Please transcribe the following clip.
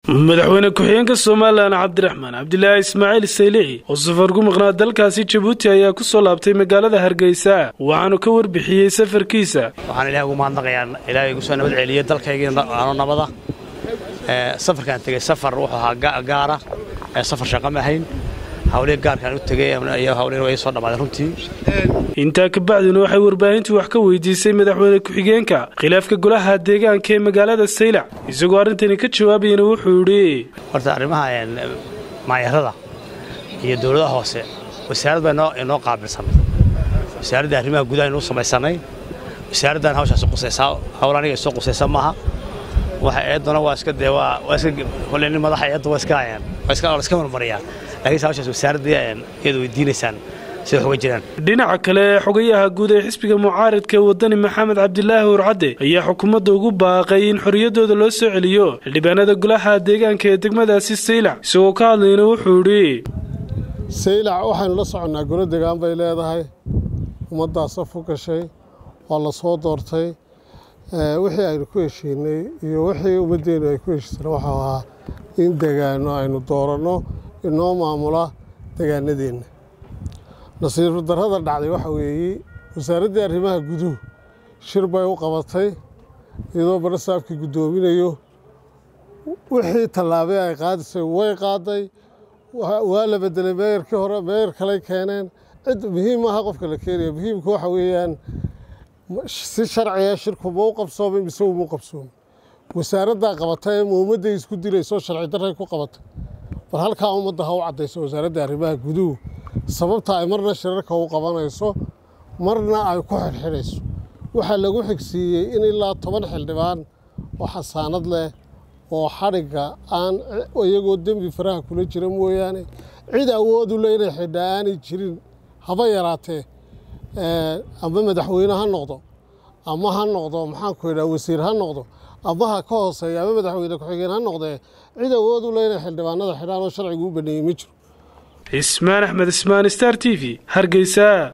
madaxweyne ku-xigeenka somalilan cabdiraxmaan cabdilaahi ismaaciil saylici oo safar ku maqnaa dalkaasi jabuuti ayaa ku soo laabtay magaalada hargeysa waxaanu ka warbixiyey safarkiisa waxaan ilahay ugu mahadnaqayaa ilaahay igu soo nabad celiyey dalkaygii ano nabada safarkaan tegey safar wuxuu ahaa gaara safar shaqa ma ahayn hawlihii gaarkaan u tegey iyo hawlihiin way soo dhammaaday runtii intaa kabacdina waxay warbaahintu wax ka weydiisay madaxweyne ku-xigeenka khilaafka golaha deegaanka ee magaalada saylac isagoo arrintani ka jawaabayana wuxuu idhi horta arrimaha maayarada iyo dowladaha hoose wasaarad baa inoo qaabilsan wasaaradda arrimaha gudaha inuu samaysanay wasaaraddan hawshaas qusaysaa hawl aniga soo qusaysa maaha waxa eeduna waa iska dee waa waa iska kolley nin madaxa eedda waa iska hayaan waa iska waa iska marmariyaan laakiinse hawshaas wasaaradda iyada weydiinaysaan sida wax uga jiraan dhinaca kale xogayaha guud ee xisbiga mucaaridka ee wadani maxamed cabdilaahi urcadde ayaa xukuumadda ugu baaqay in xorriyaddooda loo soo celiyo xildhibaanada golaha deegaanka ee degmadaasi saylac isagoo ka hadlayna wuxuu idhi saylac waxaynu la soconnaa golo degaan bay leedahay ummaddaas af u gashay waa la soo doortay wixii aynu ku heshiinay iyo wixii ummaddeennu ay ku heshiisana waxau ahaa in degaano aynu dooranno inoo maamula degaanadeenna nasiir darrada dhacday waxa weeye wasaaraddii arrimaha guduhu shir bay u qabatay iyadoo barasaabkii guddoominayo wixii tallaabee ay qaadisay way qaaday waa la bedelay meeyarkii hore meeyar kaley keeneen cid muhiim maaha qofka la keenaya muhiimka waxa weeyaan si sharciga shirku ma u qabsoomay mise uma u qabsoomay wasaaraddaa qabatay ma ummadday isku dilaysoo sharci darray ku qabatay bal halkaa ummadda ha u caddayso wasaaradda arrimaha guduhu sababta ay marna shirarka u qabanayso marna ay ku xidhxidhayso waxaa lagu xigsiiyey in ilaa toban xildhibaan oo xasaanad leh oo xadhigga aan iyagoo dembi faraha kula jira mooyaane cid awoodu le inay xidhaa aanay jirin haba yaraatee ama madaxweyne ha noqdo ama ha noqdo maxaanku idhaha wasiir ha noqdo ama ha ka hooseeya ama madaxweyne ku-xigeen ha noqdee cid awoodu le inay xildhibaanada xidhaan oo sharcigu u baneeyey ma jiro cismaan axmed ismaan star t v hargeysa